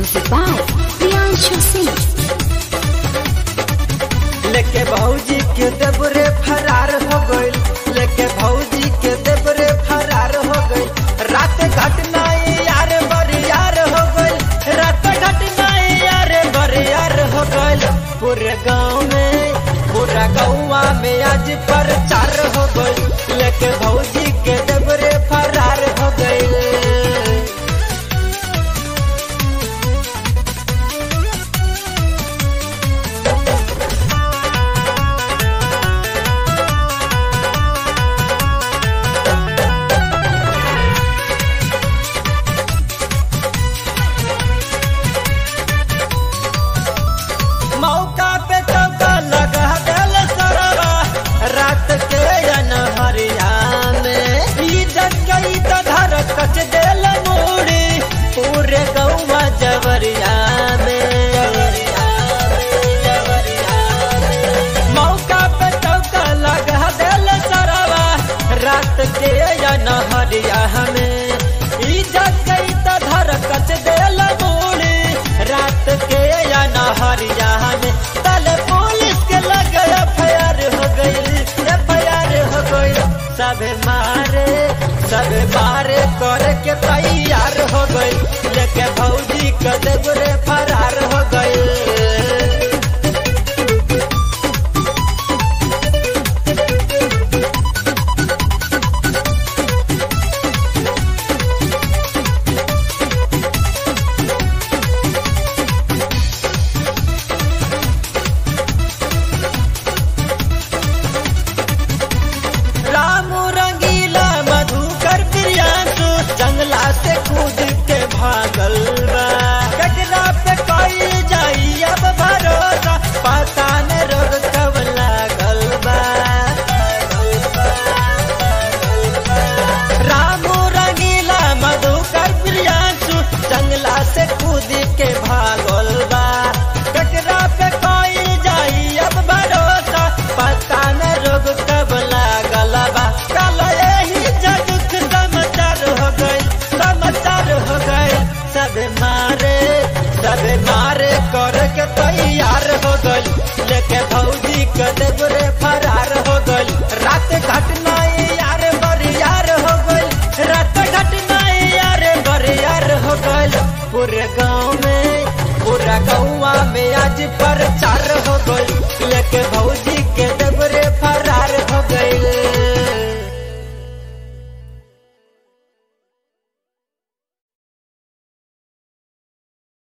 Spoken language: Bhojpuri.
Music by Priyanshu Singh. लेके भौजी के देबरे फरार हो गइल लेके भौजी के देबरे फरार हो गइल रात घटना यार बरियार हो गइल रात घटना यार बरियार हो गइल पूरे गांव में पूरा गौवा में आज प्रचार हो गइल लेके भौजी के देबरे फरार हो गइल मौका पे चौका लगा गल सरवा रात के अनहरिया में इज्जत गई तो धर कच देल मूड़ी पूरे गौवा जवरिया में मौका पे चौका लगा दिल सरवा रात के अनहरिया में इज्जत गई तो धर कच देल मूड़ी रात के अनहरिया में तल पुलिस के लग एफआईआर हो गई एफआईआर हो गई सब मारे सब मारे करे के तैयार हो गई लेके भौजी के देवरे फरार हो गई रामू रंगीला मधुकर प्रियांशु जंगला से कूद के भागल बा कटरा पे कोई जाई अब भरोसा पता न रोग कब लागल बा रामू रंगीला मधुकर प्रियांशु जंगला से कूद के भागल बा कटरा पे कोई जाई अब भरोसा पता न रोग कब लागल बा कल यही जगत समाचार हो गई समाचार हो गई सब मारे सब मारे कर के तैयार हो गई लेके भौजी के देवरे फरार हो गई रात घटना यार बरियार हो गई रात घटना यार बरियार हो गई पूरे गांव में पूरा गौवा में आज पर